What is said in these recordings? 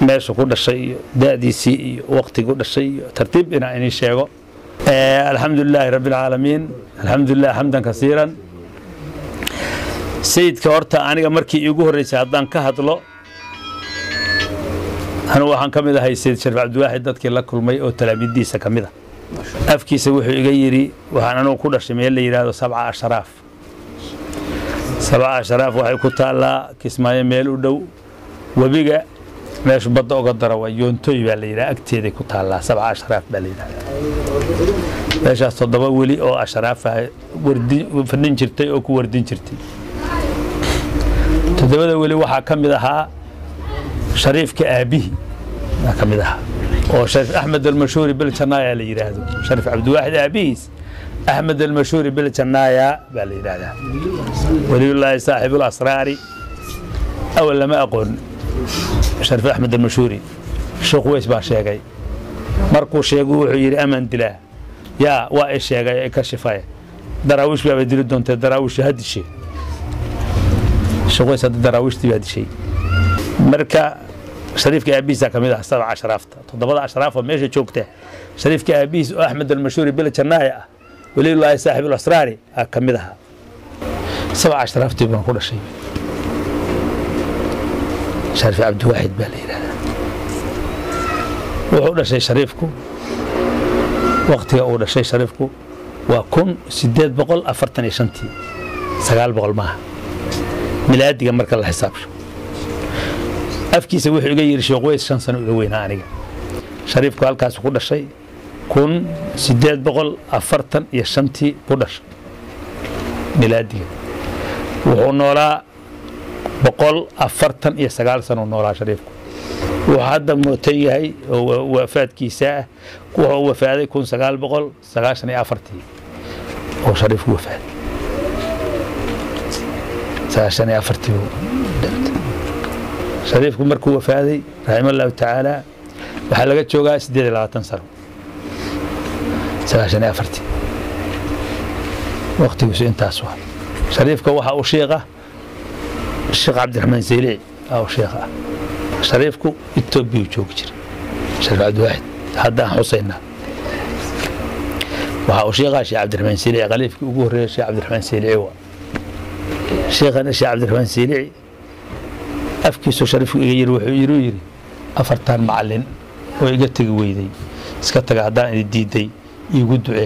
meesha ku dhashay iyo da'diisii iyo waqtigu dhashay iyo tartiib inaan inii sheego alxamdu lilaahi rabbi alcaalamiin alxamdu lilah xamdan kasiiran sayidka horta aniga markii iigu horreysay haddaan ka hadlo anu waxaan ka mid ahay sayid sharif cabdiwaaxid dadkii la kulmay oo talaamiiddiisa ka mid a afkiisa wuxuu iga yidhi waxaan anugu ku dhashay meel la yidhaahdo sabca asharaaf sabca asharaaf waxay ku taallaa kismaayo meel u dhow webiga meeshu badda oga dara waa yoontoy baa la yidhaha agteeday ku taallaa sabca asharaaf baa la yidhahdaa meeshaas toddoba weli oo ashraafa fadhin jirtay oo ku wardin jirtay toddobada weli waxaa ka mid ahaa shariifka aabbihi baa ka mid ahaa oo shariif axmed almashhuuri biljannaaya la yidhaahdo shariif cabdiwaaxid aabbihiis axmed almashhuuri biljannaaya baa la yidhaahdaa waliyullaahi saaxibu lasraari awal lama aqoon shariif axmed almashhuuri sheekh weys baa sheegay markuu sheegu wuxuu yidhi aman dilaa yaa waa i sheegay i ka shifaye daraawiish baaba dili doontee daraawiishu ha dishe sheekh weys hadda daraawiishtii baa dishay marka shariifka aabbihiisa ka mid ah sabca ashraafta toddobada ashraaf oo meesha joogta shariifka aabbihiis oo axmed almashhuuri bil jannaaya ah waliyullaahi saaxib alasraari aa ka mid ahaa sabca ashraaftii baan ku dhashay shariif cabdiwaaxid baa la yidhahdaa wuxuu dhashay shariifku waktiga uu dhashay shariifku waa kun sideed boqol afartan iyo shantii sagaal boqol maaha milaadiga marka la xisaabsho afkiisa wuxuu iga yidhi sheekh weys shan sano iga weynaa aniga shariifku halkaas ku dhashay kun sideed boqol afartan iyo shantii ku dhashay milaadiga wuxuu noolaa boqol afartan iyo sagaal sano noolaa shariifku wuxuu hadda mootan yahay oo wafaadkiisa ah wuxuu wafaaday kun sagaal boqol sagaashan iyo afartii oo shariifku wafaaday sagaashan iyo afartii shariifku markuu wafaaday raxima allahu tacaala waxaa laga joogaa siddeed iyo labaatan sano sagaashan iyo afartii waktigiisu intaas waa shariifka waxaa u sheeqa sheekh cabdiraxmaan saylici aa u sheekh ah shariifku etoobiya joogi jira shariif cabdiwaaxid haddaan xusaynaa waxaa uu sheekhaa sheekh cabdiraxmaan saylici khaliifkii ugu horreeya sheekh cabdiraxmaan saylici waa sheekhana sheekh cabdiraxmaan saylici afkiisuu shariifku iga yiri wuxuu yidhi yidhi afartan macallin oo iga tegi weyday iska taga haddaan idi diiday iigu ducee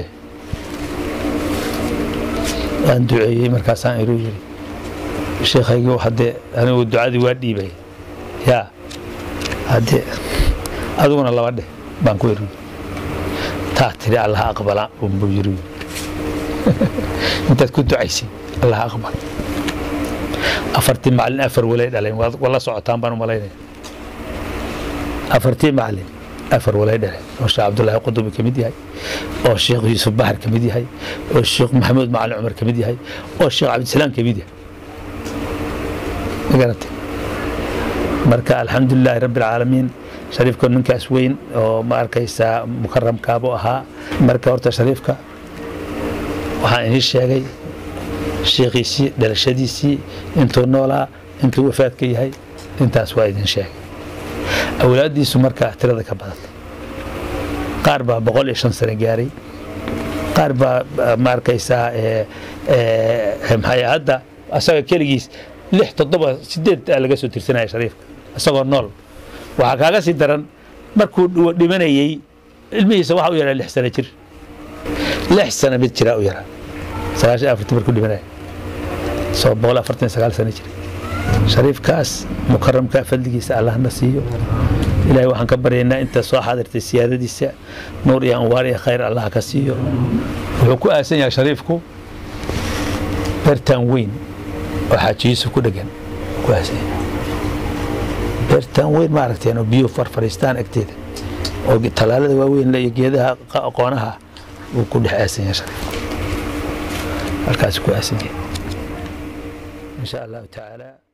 waan duceeyey markaasaan iruu yidhi sheekhaygii haddee anigu ducadii waa dhiibay yaa haddee adiguna laba dheh baan ku iri taa tiri allaha aqbala unbuu yiri intaad ku ducaysay allaha aqbal afartii macallin afar walay dhaleen waa la socotaan baan u malaynaya afartii macallin afar walay dhaleen oo sheekh cabdullaahi qudubi ka mid yahay oo sheekh yuusuf baxar ka mid yahay oo sheekh maxamuud macalin cumar ka mid yahay oo sheekh cabdisalaam ka mid yahay magaratay marka alxamdulilaahi rabbi alcaalamiin shariifka ninkaas weyn oo ma arkaysaa mukaramkaabuu ahaa marka horta shariifka waxaan inii sheegay sheekhiisii dhalashadiisii intuu noolaa intuu wafaadka yahay intaas waa idin sheegay awlaaddiisu markaa tirada ka badatay qaar baa boqol iyo shan sano gaaray qaar baa ma arkaysaa maxay hadda asaga keligiis lix toddoba sideed aa laga soo tirsanaya shariifka isagoo nool waxaa kaaga sii daran markuu dhimanayey ilmihiisa waxa u yaraa lix sano jir lix sano mid jiraa u yaraa sagaashan afartii markuu dhimanaya soo boqol afartan sagaal sano jir shariifkaas mukaramka fadligiisa allahna siiyo ilaahay waxaan ka baryaynaa inta soo xaadirtay siyaadadiisa nuur iyo anwaar iyo khayr allah ka siiyo wuxuu ku aasan yahay shariifku beertan weyn oo xaaji yuusuf ku dhegan ku aasan yahay beertan weyn ma aragteen oo biyuhu farfariistaan agteeda oo talaalada waaweyn iyo geedaha aqoonaha uu ku dhex aasan yahay shariifku halkaas ku aasan yahay in sha allahu tacaala